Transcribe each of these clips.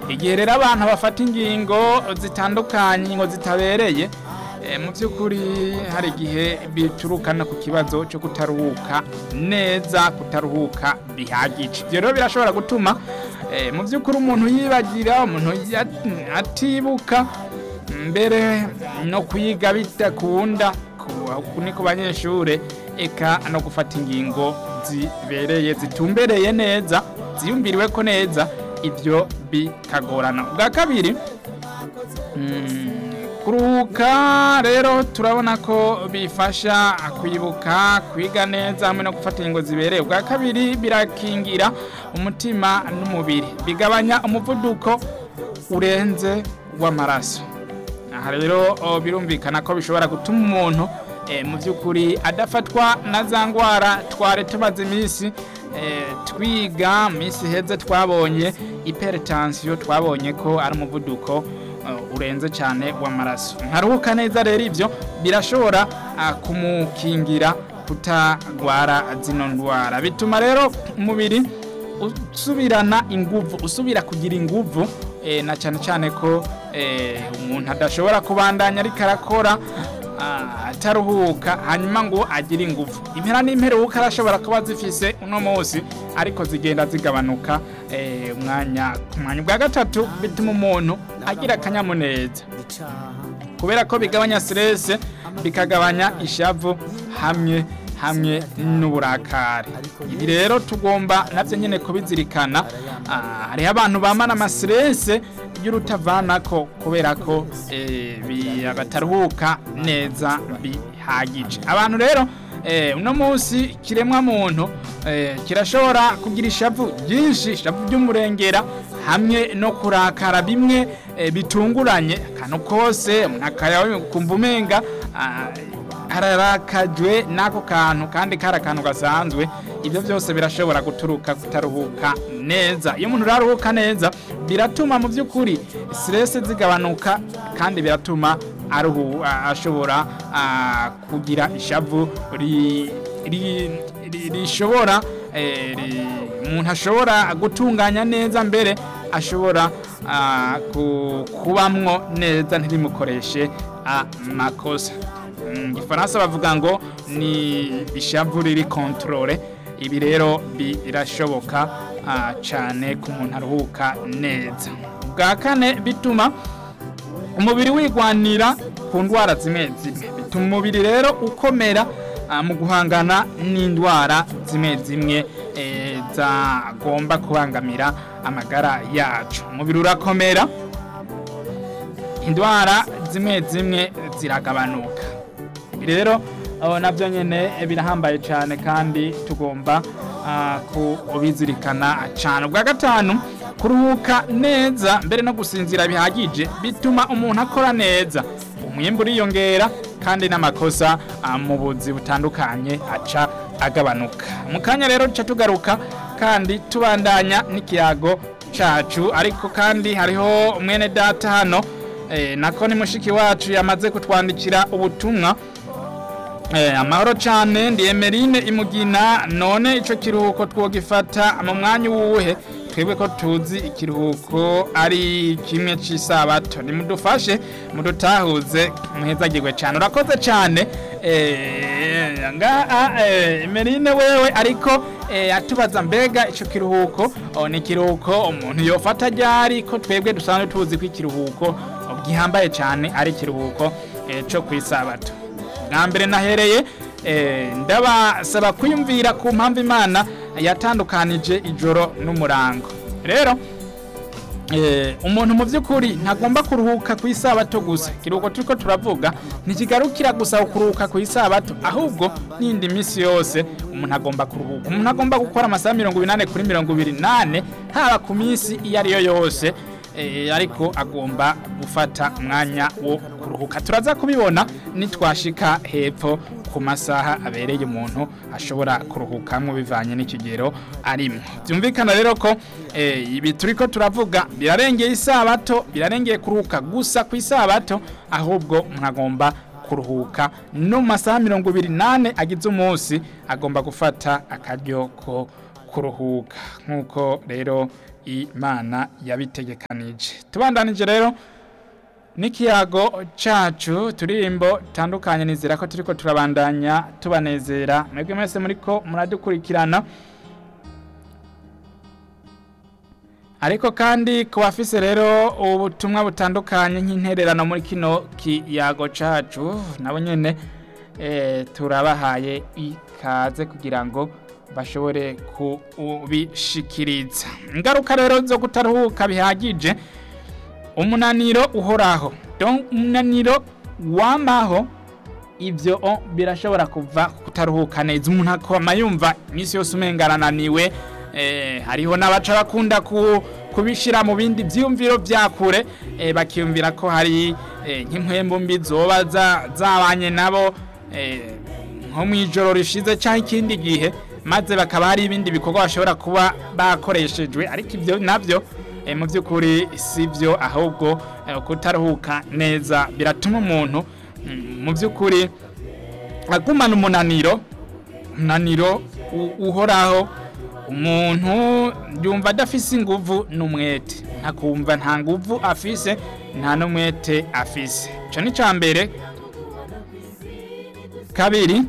igihe rero abantu bafata ingingo zitandukanye ingingo zitabereye eh, mu by'ukuri hari igihe biturukana ku kibazo cyo kutaruhuka neza kutaruhuka bihagije ibyo rero birashobora gutuma eh, mu by'ukuri umuntu yibagira umuntu ya- atibuka mbere no kwiga bidakunda ku- ni ku banyeshure eka no gufata ingingo zibereye zitumbereye neza ziyumviriwe ko neza ibyo bikagorana ubwa kabiri mm, kuruhuka rero turabona ko bifasha kwibuka kwiga neza hamwe no gufata ingingo zibereye ubwa kabiri birakingira umutima n'umubiri bigabanya umuvuduko urenze w'amaraso aha rero o, birumvikana ko bishobora gutuma umuntu eh, mu by'ukuri adafatwa na za ndwara twari tumaze iminsi eh, twiga mu minsi heze twabonye hypertension twabonye ko ari umuvuduko uh, urenze cyane w'amaraso nkaruhuka neza rero ibyo birashobora uh, kumukingira kutagwara zino ndwara bituma rero umubiri usubirana inguvu usubira kugira inguvu eh, na cyane cyane ko eh, umuntu adashobora kubandanya ariko arakora ah, ataruhuka hanyuma ngo agire inguvu impera n'imperuka arashobora kuba zifise uno munsi ariko zigenda zigabanuka eh, umwanya ku mwanya ubwa gatatu bituma umuntu agira akanyamuneza kubera ko bigabanya stress bikagabanya ishavu hamwe hamwe n'uburakari ibi rero tugomba nabyo nyine kubizirikana Ah, hariho abantu bamana amastress y'urutavanako kubera ko eh, bi- bataruhuka neza bihagije abantu rero eh, uno munsi kiremwa muntu eh, kirashobora kugira ishavu ryinshi ishavu ry'umurengera hamwe no kurakara bimwe eh, bitunguranye akantu kose umuntu akayakumva umenga ah, ararakajwe n'ako kantu kandi kari akantu gasanzwe ibyo byose birashobora guturuka kutaruhuka neza iyo umuntu uraruhuka neza biratuma mu by'ukuri stress zigabanuka kandi biratuma aruhu a- ashobora ah, kugira ishavu ri- ri- ri- rishobora eh, ri- umuntu ashobora gutunganya neza mbere ashobora ah, ku- kubamwo neza ntirimukoreshe amakosa mu gifaransa bavuga ngo ni ishavu riri kontorore ibi rero birashoboka ah, cyane ku muntu aruhuka neza bwa kane bituma umubiri wigwanira ku ndwara zimwe zimwe bituma umubiri rero ukomera ah, mu guhangana n'indwara zimwe zimwe eh, zagomba kubangamira amagara yacu umubiri urakomera indwara zimwe zimwe ziragabanuka ibi rero abo nabyo nyine birahambaye cyane kandi tugomba ah, kubizirikana cyane ubwa gatanu kuruhuka neza mbere no gusinzira bihagije bituma umuntu akora neza umwimbu uriyongera kandi n'amakosa ah, mu buzi butandukanye aca agabanuka mu kanya rero duca tugaruka kandi tubandanya n'ikiyago cacu ariko kandi hariho mwene data hano eh, nako ni mushiki wacu yamaze kutwandikira ubutumwa Eh, amahoro cyane ndi Emerine imugina none ico kiruhuko twogifata mu mwanya uwuhe twebwe ko tuzi ikiruhuko ari kimwe cy'isabato nimudufashe mudutahuze muhezagirwe cyane urakoze cyane eh, nga eh, Emerine wewe ariko eh, atubaza mbega ico kiruhuko oh, ni kiruhuko umuntu yofata ryari ko twebwe dusanzwe tuzi ko ikiruhuko gihambaye cyane ari ikiruhuko eh, co kwisabato bwa mbere nahereye eh, ndabasaba kwiyumvira ku mpamvu imana yatandukanije ijoro n'umurango rero eh, umuntu mu by'ukuri ntagomba kuruhuka ku isabato gusa ikiruhuko turiko turavuga ntikigarukira gusa kuruhuka ku isabato ahubwo n'indi minsi yose umuntu agomba kuruhuka umuntu agomba gukora amasaha mirongo inani kuri mirongo ibiri nane haba ku minsi iyo ari yo yose eh, ariko agomba gufata umwanya wo kuruhuka turaza kubibona nitwashika hepfo ku masaha abereye umuntu ashobora kuruhukamwo bivanye n'ikigero arimo byumvikana rero ko eh, ibi turiko turavuga birarengeye isabato birarengeye kuruhuka gusa ku isabato ahubwo umuntu agomba kuruhuka no mu masaha mirongo ibiri nane agize umunsi agomba gufata akaryo ko kuruhuka nk'uko rero imana yabitegekanije tubandanije rero n'ikiyago cacu turirimbo tandukanye nizera ko turiko turabandanya tubanezera mwebwe mwese muriko muradukurikirana ariko kandi ku bafise rero ubutumwa butandukanye nk'intererano muri kino kiyago cacu nabo nyene eh, turabahaye ikaze kugira ngo bashobore kubishikiriza ingaruka rero zo kutaruhuka bihagije umunaniro uhoraho donc umunaniro wamaho ivyo o, birashobora kuva kutaruhuka neza umuntu akoma yumva iminsi yose umenga arananiwe eh, hariho n'abaca bakunda ku, kubishira mu bindi vyiyumviro vya kure eh, bakiyumvira ko hari eh, nk'impwembu mbi zoba za- zabanye nabo eh, nko mw'ijoro rishize canke ikindi gihe maze bakaba hari ibindi bikorwa bashobora kuba bakoreshejwe ariko ivyo navyo eh, mu by'ukuri si byo ahubwo eh, kutaruhuka neza biratuma umuntu mm, mu by'ukuri agumana umunaniro umunaniro u- uhoraho umuntu yumva adafise inguvu n'umwete ntakumva nta nguvu afise nta n'umwete afise ico ni ca mbere kabiri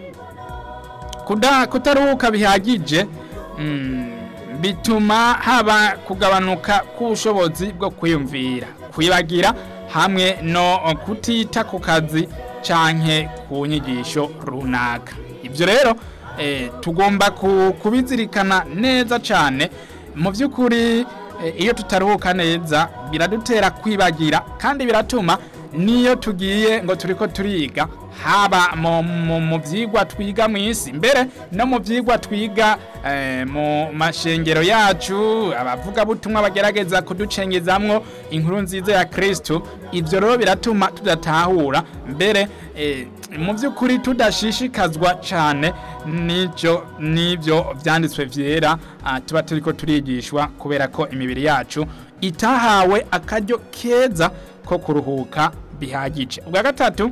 kuda kutaruhuka bihagije mm, bituma haba kugabanuka k'ubushobozi bwo kwiyumvira kwibagira hamwe no kutita ku kazi canke ku nyigisho runaka ibyo rero eh, tugomba ku- kubizirikana neza cane mu by'ukuri eh, iyo tutaruhuka neza biradutera kwibagira kandi biratuma niyo tugiye ngo turiko turiga haba mu, mu, mu vyigwa twiga mw'isi mbere no mu vyigwa twiga eh, mu mashengero yacu abavugabutumwa bagerageza kuducengezamwo inkuru nziza ya kristu ivyo rero biratuma tudatahura mbere eh, mu by'ukuri tudashishikazwa cane n'icyo n'ibyo vyanditswe vyera ah, tuba turiko turigishwa kubera ko imibiri yacu itahawe akaryo keza ko kuruhuka bihagije ubwa gatatu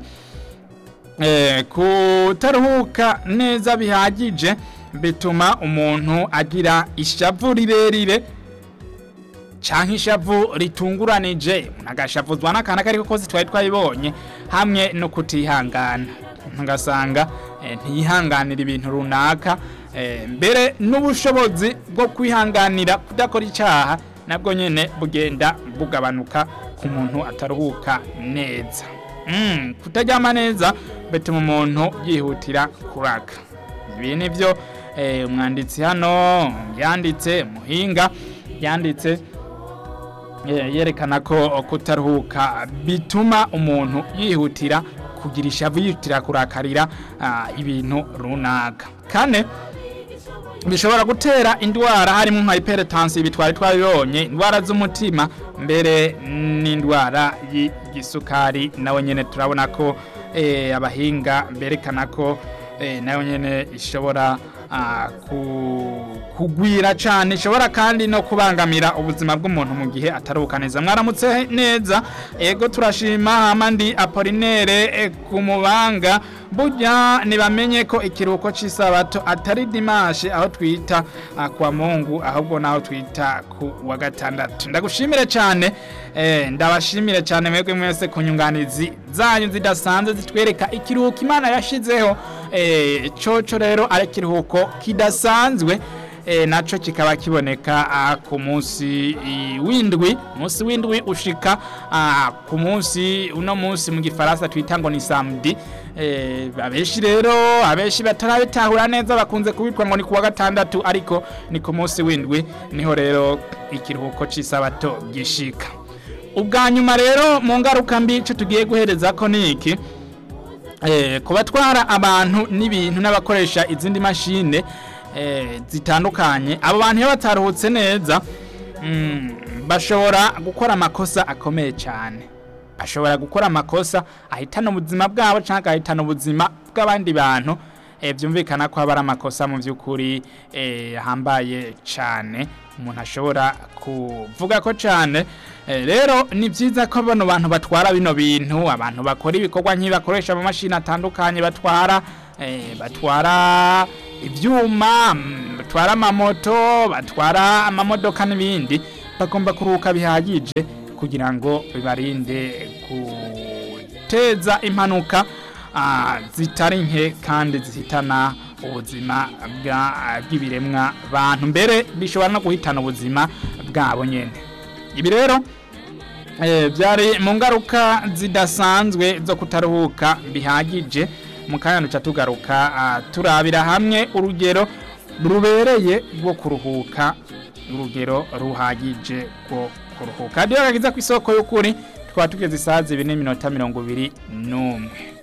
eh, kutaruhuka neza bihagije bituma umuntu agira ishavu rirerire canke ishavu ritunguranije umuntu agashavuzwa n'akantu ako ariko kose twari twabibonye hamwe no kutihangana ntugasanga eh, ntiyihanganira ibintu runaka eh, mbere n'ubushobozi bwo kwihanganira kudakora icyaha nabwo nyene bugenda bugabanuka ku muntu ataruhuka neza mm, kutaryama neza bituma umuntu yihutira kuraka ibi ni byo eh, umwanditsi hano yanditse muhinga yanditse eh, yerekana ko kutaruhuka bituma umuntu yihutira kugira ishavu yihutira kurakarira ah, ibintu runaka kane bishobora gutera indwara harimo nka hypertension ibi twari twabibonye indwara z'umutima mbere n'indwara y'igisukari nawe nyene turabona ko eh, abahinga berekana ko eh, nayo nyene ishobora ah, ku- kugwira cane ishobora kandi no kubangamira ubuzima bw'umuntu mu gihe ataruhuka neza mwaramutse neza ego turashima hama ndi apolinere eh, ku mubanga burya ntibamenye ko ikiruhuko cy'isabato atari dimashe aho twita ah, kwa mungu ahubwo naho twita ku wa gatandatu ndagushimire cyane eh, ndabashimire cyane mwebwe mwese ku nyunganizi zanyu zidasanzwe zitwereka ikiruhuko imana yashizeho eh, coco rero ari ikiruhuko kidasanzwe e, naco kikaba kiboneka ah, ku munsi i, w'indwi munsi w'indwi ushika ah, ku munsi uno munsi mu gifaransa twita ngo ni samedi e, abenshi rero abenshi batarabitahura neza bakunze kubitwa ngo ni kuwa gatandatu ariko ni ku munsi w'indwi niho rero ikiruhuko c'isabato gishika ubwa nyuma rero mu ngaruka mbi ico tugiye guhereza ko ni iki eh, kubatwara abantu n'ibintu n'abakoresha izindi mashine eh, zitandukanye abo bantu iyo bataruhutse neza mm, bashobora gukora amakosa akomeye cyane bashobora gukora amakosa ahitana ubuzima bwabo cyangwa agahitana ubuzima bw'abandi bantu eh, byumvikana ko haba ari amakosa mu by'ukuri eh, ahambaye cyane umuntu ashobora kuvuga ko cyane eh, rero ni byiza ko bano bantu batwara bino bintu abantu bakora ibikorwa nk'ibi bakoresha amamashini atandukanye batwara eh, batwara ibyuma mm, batwara amamoto batwara amamodoka n'ibindi bagomba kuruhuka bihagije kugira ngo bibarinde guteza impanuka ah, zitari nke kandi zihitana ubuzima bwa- bw'ibiremwa bantu mbere bishobora no guhitana ubuzima bwabo nyene ibi rero eh, byari mu ngaruka zidasanzwe zo kutaruhuka bihagije mu kanya duca tugaruka ah, turabira hamwe urugero rubereye rwo kuruhuka urugero ruhagije rwo kuruhuka radiyo gakiza ku isoko y'ukuri twaba tugeze isaha zibiri n'iminota mirongo ibiri n'umwe